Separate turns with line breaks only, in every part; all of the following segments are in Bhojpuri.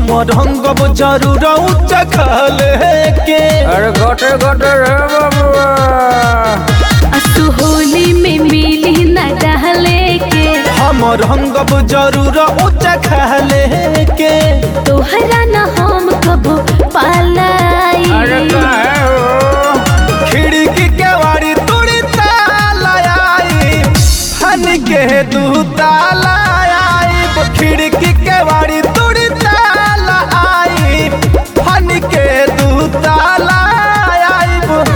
हमर रंगब जरूर उच्च खले के
अरे गटे गटे रे बाबुआ
असु होली में मिली न डहले के
हमर रंगब जरूर उच्च खले के
तोहरा न हम कबो पालाई
अरे काहे हो
खिड़की के वाड़ी तुड़ी ताला आई फन के दू ताला आई खिड़की के वाड़ी तुड़ी ताला आई फन के दू ताला आई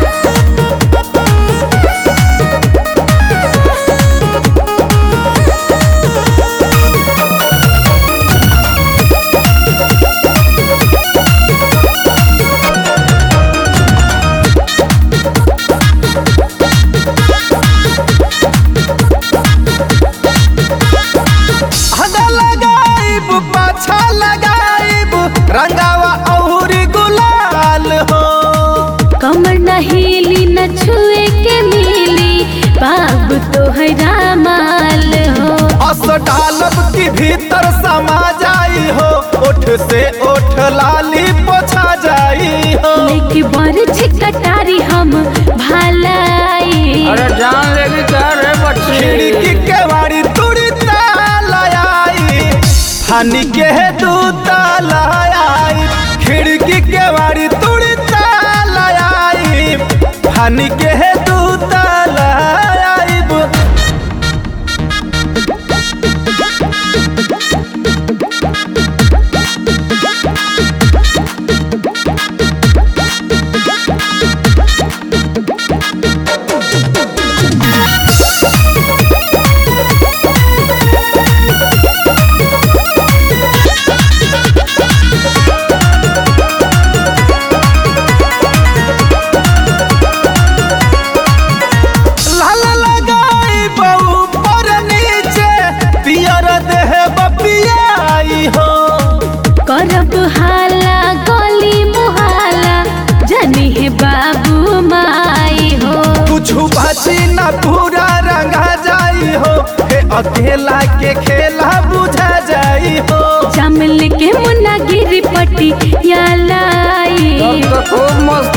हदा लगाइब पाछा लगाइब रंगावा औरी गुलाल हो
कमर न हिली न छुए के मिली बाबू तोहरा माल हो
अस डालब की भीतर समा जाई हो ओठ से ओठ लाली पोछा जाई हो
लेके बर छिकटारी हम भालाई
अरे जान लेगी क्या रे बच्ची
खिड़की के वाड़ी तुड़ी ताला आई फानी के दू ताला आई खिड़की के वाड़ी तुड़ी ताला आई फानी के दू ताला आई लाल लगाई बहू पर नीचे पियर देह बपियाई हो
करब हाला गली मुहाला जनी है बाबू माई हो
कुछ बची न पूरा रंगा जाई हो हे अकेला के खेला बुझा जाई हो
चमल के मुन्ना गिरी पट्टी या लाई
तब तो खूब मस्त